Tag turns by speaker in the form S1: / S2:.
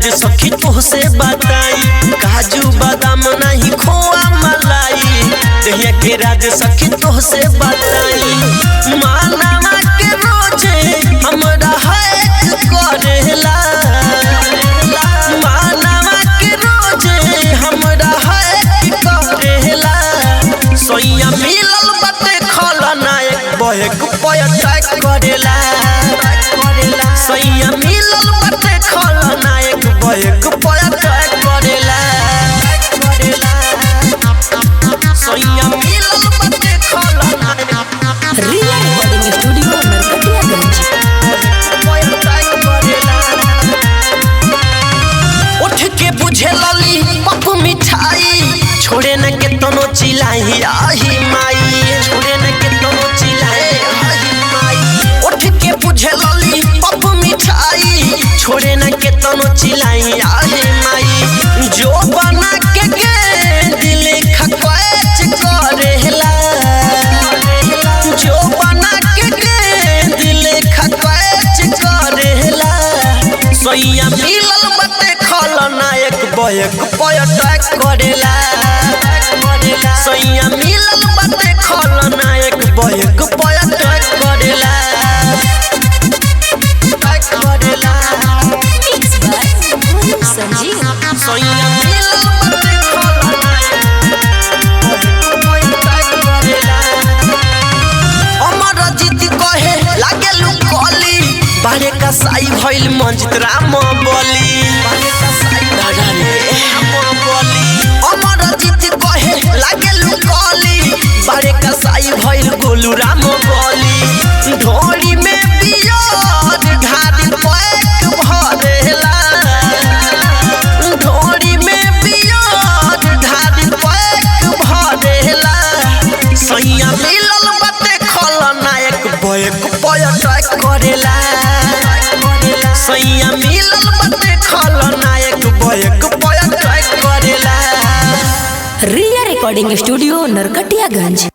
S1: राज सखी तोहसे बताई काजू बादाम नहीं खोआ मलाई दहिया के राज सखी तोहसे बताई मानवा के रोजे हमरा हैक करेला मानवा के रोजे हमरा हैक करेला सोइया मिलल बटे खलनायक बहेक पयटक करेला सैया मिलल बटे खलनायक बहेक पयटक करेला सैया मिलल बटे खलनायक
S2: रिया रिकॉर्डिंग स्टूडियो नरकटियागंज
S1: पयटक करेला उठ के बुझे लली पप मिठाई छोड़े न के तनो चिलाई आही माई छोड़े न के तनो चिलाई आही माई उठ के बुझे लली पप मिठाई छोड़े न के तनो चिलाई आही माई जो बना के के दिल खकच करेला जो बना के के दिल खकच करेला सैया मिलल बटे खलनायक बयक पयटक करेला सैया मिलल बटे खलनायक बयक पयटक करेला टक करेला
S2: मिक्स बाय मोनू संजीव
S1: सैया मिलल बटे खलनायक बयक पयटक करेला अमर जीत कहे लागेलु कली बारे का साई भइल मंजित राम बली दादा रे राम बली अमर जीत कहे लागेलु कली बारे का साई भइल गोलू राम बली ढोरी में बियार घारी पैक भरेला ढोरी में बियार घारी पैक भरेला सैया मिलल बटे खलनायक बयक पयटक करेला सैया मिलल बटे खलनायक बयक पयटक करेला
S2: रिया रिकॉर्डिंग स्टूडियो नरकटियागंज